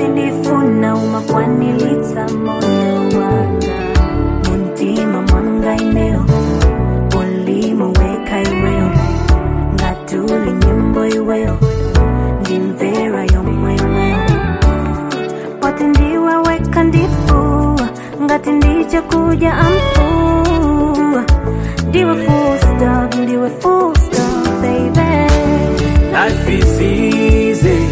ndifuna umakwanilitsa moyo wanga muntima mwanga ineo ulimo weka iweyo ngatuli nyimbo iweyo ndimvera yomweyo poti ndiwe weka ndifu ngati ndiche kuja amfu ndiwe full stop ndiwe full stop baby Life is easy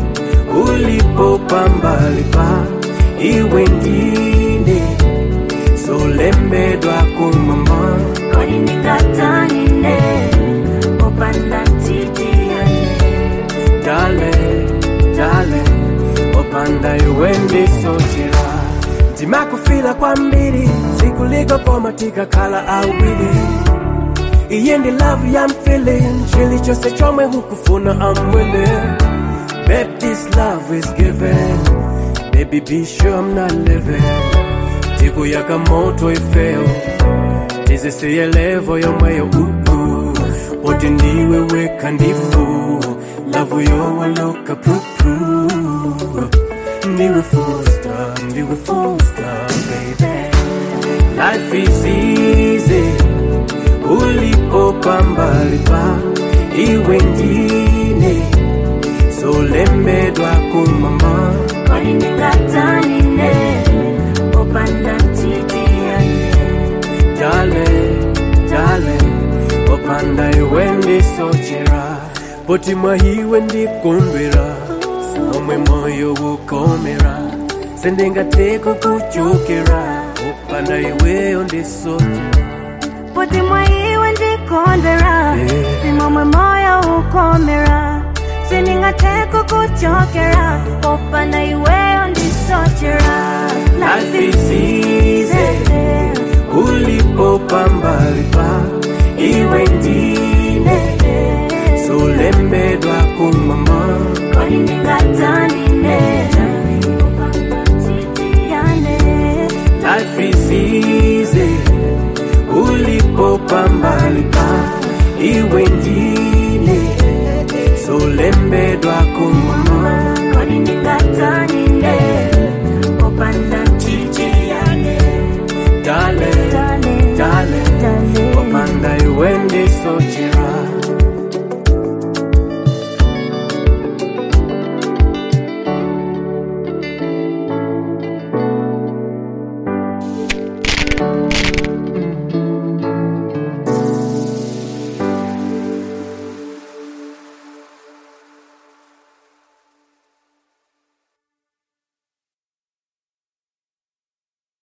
ulipopambalipa iwe ndine solembedwa kumama kodi ndingatanine popanda ntitiane dale dale opanda iwe ndisochera ndimakufila kwambiri sikuliko koma tikakhala awiri iye ndi love ya feeling chilichonse chomwe hukufuna I'm willing Babe, this love is given Baby, be sure I'm not living tikuyaka moto ifeo tizisiye levo yomweyo uhu poti ndiwe weka ndifu lavu yowaloka pupu ndiwe full stop ndiwe full stop baby life is easy ulipopambalipa iwe ndine solembedwa kumama kodi ndingatanine popanda ntitiane dale dale opanda iwe ndisochera poti mwahiwe ndikondwera omwe moyo ukomera sendingateko kuchokera opanda iweyo ndisochera poti mwaiwe ndikondera Yeah. simomwe moyo ukomera sindingateko kuchokera popanda iweyo ndisochera